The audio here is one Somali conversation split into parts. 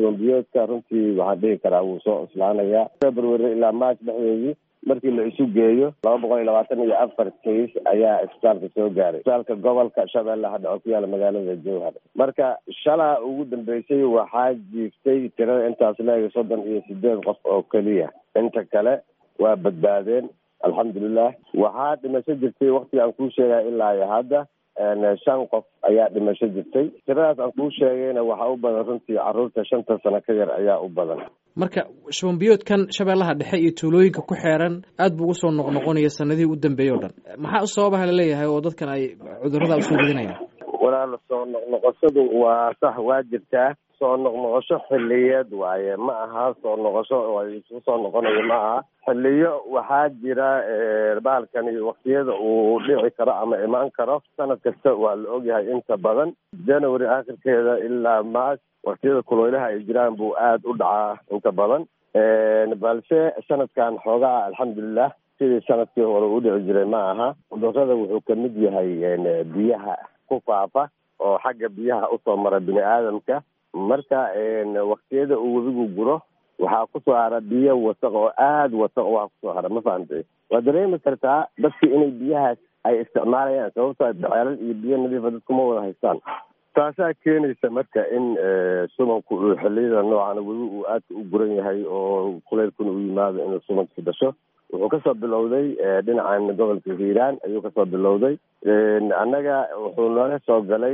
shubanbiyoodka runtii waxaan dhihi karaa wuu soo cuslaanayaa february ilaa march dhexdeedii markii la isu geeyo laba boqol iyo labaatan iyo afar kays ayaa isbitaalka soo gaaray isbitaalka gobolka shabeellaha dhaco ku yaala magaalada jowhar marka shalaa ugu dambeysay waxaa jiiftay tirada intaas leega soddon iyo sideed qof oo keliya inta kale waa badbaadeen alxamdulilah waxaa dhimasho jirtay waktiga aan kuu sheegaya ilaa iyo hadda shan qof ayaa dhimasho jirtay tiradaas aan kuu sheegayna waxaa u badan runtii caruurta shanta sano ka yar ayaa u badan marka shubanbiyoodkan shabeellaha dhexe iyo tuulooyinka ku xeeran aad buu ugu soo noqnoqonaya sanadihii u dambeeyey o dhan maxaa sababaha laleeyahay oo dadkan ay cudurrada usoo ridinayaan walaal soo noqnoqoshadu waa sax waa jirtaa soo noqnoqosho xiliyeed waaye ma aha soo noqosho isu soo noqonayo ma aha xiliyo waxaa jira bahalkani waktiyada uu dhici karo ama imaan karo sanad kasta waa la ogyahay inta badan january aakhirkeeda ilaa march waktiyada kuleylaha ay jiraan buu aada u dhacaa inta badan balse sanadkan xoogaa alxamdulilah sidii sanadkii hore u dhici jiray ma aha cudurada wuxuu kamid yahay biyaha ku faafa oo xagga biyaha usoo mara bini aadamka marka waktiyada uu webigu guro waxaa kusoo hara biyo wasaq oo aada wasaq waa kusoo hara ma fahamtay waa dareemi kartaa dadkii inay biyahaas ay isticmaalayaan sababtoo ceelal iyo biyo nadiifa dadkuma wada haystaan taasaa keenaysa marka in subanku uu xiliyada noocan webi uu aadka u guran yahay oo kuleylkuna u yimaado inuu subanka dhasho wuxuu kasoo bilowday dhinacan gobolka hiiraan ayuu kasoo bilowday annaga wuxuu nooga soo galay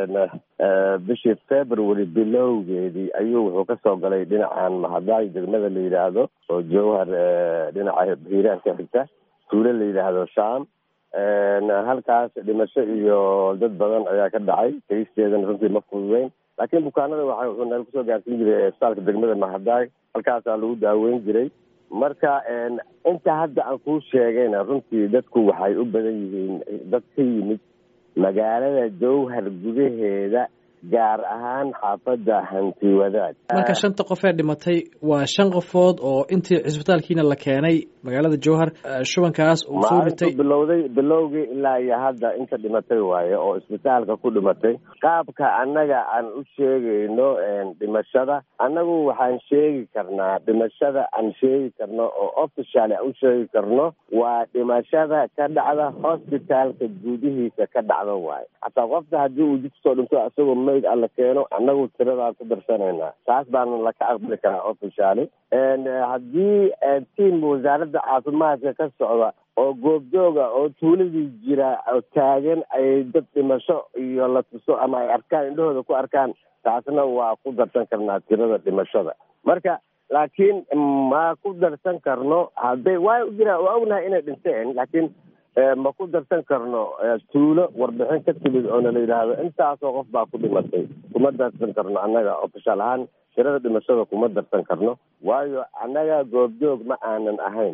bishii february bilowgeedii ayuu wuxuu kasoo galay dhinacan mahadaay degmada la yidhaahdo oo jowhar dhinaca hiiraan ka xigta tuulo la yidhaahdo sham halkaas dhimasho iyo dad badan ayaa ka dhacay kaysteedana runtii ma fududeyn laakiin bukaanada waxa wuxuu naga kusoo gaarsiin jiray isbitaalka degmada mahadaay halkaasaa lagu daaweyn jiray marka inta hadda aan kuu sheegayna runtii dadku waxay u badan yihiin dad ka yimid magaalada jowhar gudaheeda gaar ahaan xaafadda hanti wadaad marka shanta qof ee dhimatay waa shan qofood oo intii cisbitaalkiina la keenay magaalada jowhar shubankaas uu soo ritay bilowday bilowgii ilaa iyo hadda inta dhimatay waaye oo isbitaalka ku dhimatay qaabka annaga aan u sheegayno dhimashada annagu waxaan sheegi karnaa dhimashada aan sheegi karno oo official aan u sheegi karno waa dhimashada ka dhacda hospitaalka gudihiisa ka dhacda waaye hataa qofka haddii uu jid kusoo dhinto isagoo mayd alla keeno annagu tiradaan ku darsanaynaa taas baana laka aqbali karaa officially haddii tiam wasaaradda caafimaadka ka socda oo goobjooga oo tuuladii jira oo taagan ay dad dhimasho iyo la tuso ama ay arkaan indhahooda ku arkaan taasna waa ku darsan karnaa tirada dhimashada marka laakiin ma ku darsan karno hadday waa jiraan waa ognahay inay dhinteen laakiin ma ku darsan karno tuulo warbixin ka timid oona la yidhaahdo intaasoo qof baa ku dhimatay kuma darsan karno annaga ofishaal ahaan tirada dhimashada kuma darsan karno waayo annaga goobjoog ma aanan ahayn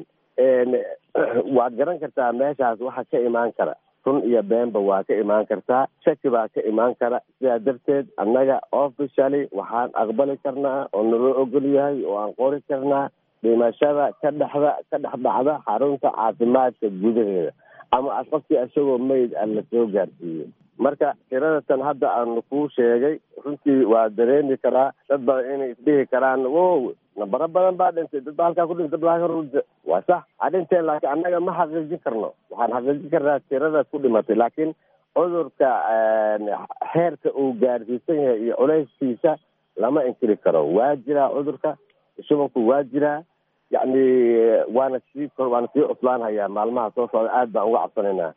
waad garan kartaa meeshaas waxa ka imaan kara run iyo beenba waa ka imaan kartaa shaki baa ka imaan kara sidaa darteed annaga officially waxaan aqbali karnaa oo naloo ogol yahay oo aan qori karnaa dhimashada ka dhexda ka dhex dhacda xarunta caafimaadka gudaheeda ama qofkii isagoo mayd aan la soo gaarsiiyey marka tiradatan hadda aanu kuu sheegay runtii waa dareemi karaa dad badan inay isdhihi karaan wo nambaro badan baa dhintay dad baa halkaa ku dhintay dad baa waa sax ha dhinteen laakiin annaga ma xaqiijin karno waxaan xaqiijin karnaa tirada ku dhimatay laakiin cudurka heerka uu gaarsiisan yahay iyo culeyskiisa lama inkiri karo waa jiraa cudurka shubanku waa jiraa yacni waana sii waana sii cuslaanhayaa maalmaha soo socda aad baan uga cabsanaynaa